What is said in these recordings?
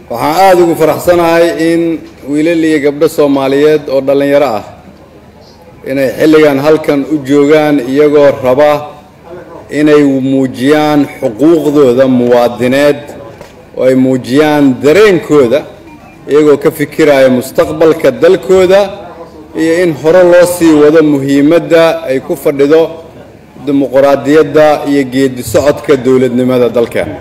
waxaan aada ugu faraxsanahay in wiilal iyo gabdho soomaaliyeed oo dhallinyaro ah inay xilligan halkan u joogaan iyagoo raba inay muujiyaan xuquuqdooda muwaadineed oo ay muujiyaan dareenkooda iyagoo ka fikiraya mustaqbalka dalkooda iyo in hore loo sii wado muhiimadda ay ku fadhido dimuquraadiyadda iyo geedi socodka dowladnimada dalkeena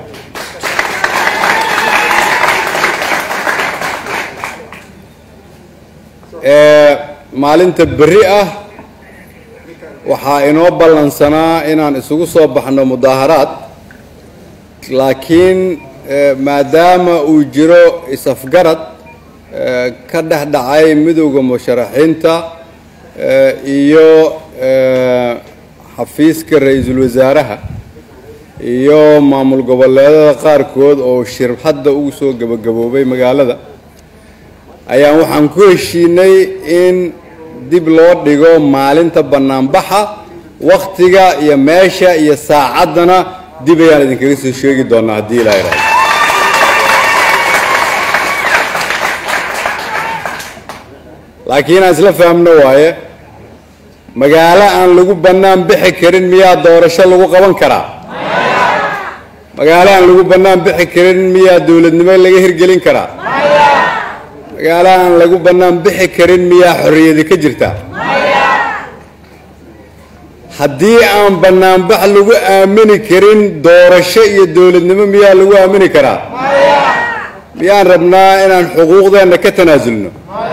maalinta berri ah waxaa inoo ballansanaa inaan isugu soo baxno mudaaharaad laakiin maadaama uu jiro is-afgarad ka dhex dhacay midowda musharaxiinta iyo xafiiska ra-iisul wasaaraha iyo maamul goboleedada qaarkood oo shir hadda ugu soo gebagaboobay magaalada ayaan waxaan ku heshiinay in dib loo dhigo maalinta bannaanbaxa wakhtiga iyo meesha iyo saacaddana dib ayaan idinkaga soo sheegi doonaa haddii ilaa iraado laakiin aan isla fahamno waaye magaalo aan lagu bannaan bixi karin miyaa doorasho lagu qaban karaa magaalo aan lagu bannaan bixi karin miyaa dowladnimo laga hirgelin karaa magaalo aan lagu bannaan bixi karin miyaa xorriyadi ka jirta haddii aan bannaanbax lagu aamini karin doorasho iyo dowladnimo miyaa lagu aamini karaa miyaan rabnaa inaan xuquuqdeenna ka tanaasulno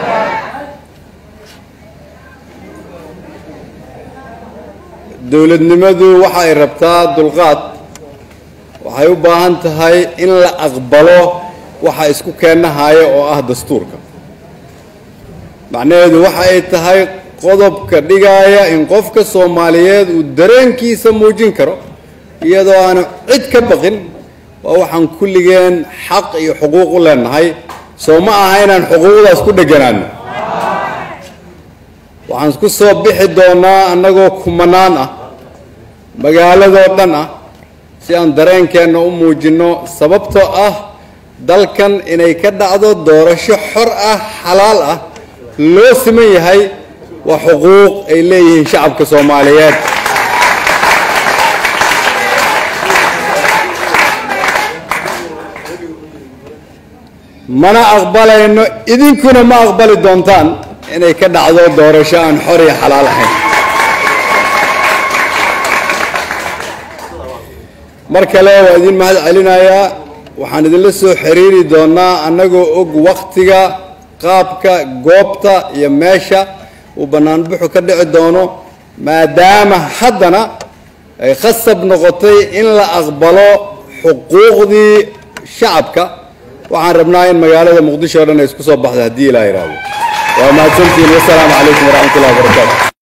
dowladnimadu waxa ay rabtaa dulqaad waxay u baahan tahay in la aqbalo waxa isku keenahaya oo ah dastuurka macnaheedu waxa ay tahay qodobka dhigaaya in qofka soomaaliyeed uu dareenkiisa muujin karo iyadoo aanu cid ka baqin waa waxaan kulligeen xaq iyo xuquuq u leenahay soo ma aha inaan xuquuqdaas ku dheganaano waxaan ku soo bixi doonaa annagoo kumanaan ah magaaladoo dhan ah si aan dareenkeenna u muujinno sababtoo ah dalkan inay ka dhacdo doorasho xor ah xalaal ah loo siman yahay waa xuquuq ay leeyihiin shacabka soomaaliyeed mana aqbalayno idinkuna ma aqbali doontaan inay ka dhacdo doorasho aan xor iyo xalaal ahayn mar kale waa idin mahad celinayaa waxaan idinla soo xiriiri doonaa annagoo og wakhtiga qaabka goobta iyo meesha uu bannaanbuxu ka dhici doono maadaama haddana ay khasab noqotay in la aqbalo xuquuqdii shacabka waxaan rabnaa in magaalada muqdisho o dhan ay isku soo baxdo haddii ilaa yidhaahdo waa mahadsantihiin wasalaamu calaykum waraxmat ullahi wabarakaatu